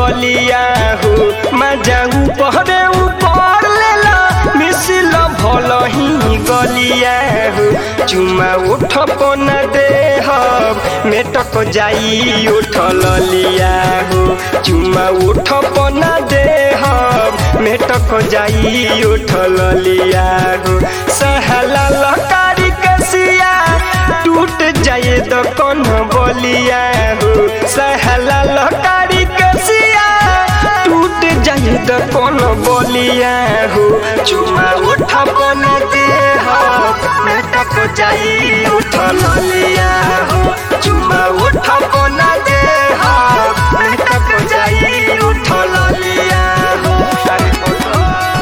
गलिया हो मजा ऊपर ऊपर लेला मिसिल भल ही गलिया हो चुमा उठ पन देह मेटक जाई उठ ललिया हो चुमा उठ पन देह मेटक जाई उठ ललिया हो सहला लकारी कसिया टूट जाए तो कौन बोलिया हो सहला लकारी कसिया टूट जाए तो कौन बोलिया हो चुमा उठा बन दे हो मेटक जाई उठ ललिया हो चुमा उठा बन दे हो मेटक जाई उठ ललिया हो अरे ओ,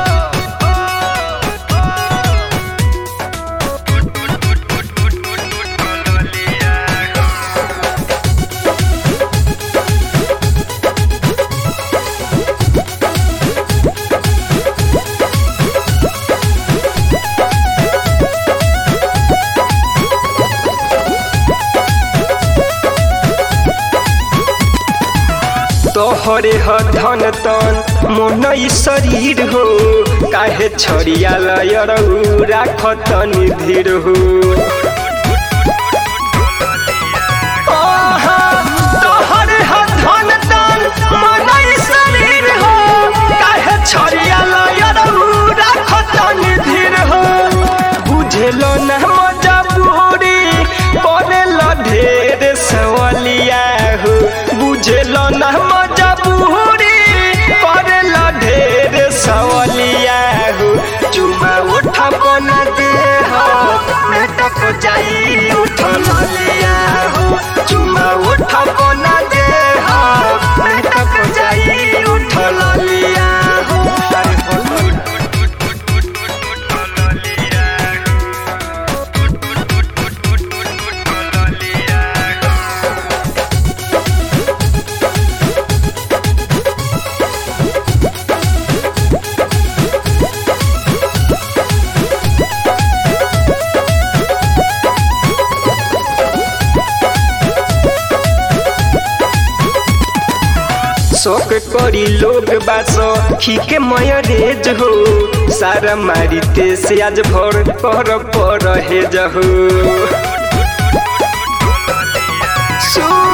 तोहरे ह धन तन मन शरीर हो काहे छड़िया लयरऊ राख तनि धीर हो आहा, तोहरे ह धन तन मन शरीर हो काहे छड़िया लयरऊ राख तनि धीर हो बुझेलो न मजबूरी करेल ढेर सवलिया हो बुझेल न मजबूरी करेल ढेर सवलिया हो चुमा उठ बन दे हो मेटक जाई उठ ललिया हो चुमा उठ बन दे हो मेटक जाई उठ ललिया हो अरे बोलो शौक करी लोग बास खीके मयरेज हो सारा मारिते से आज भर कर पर हे जहो सु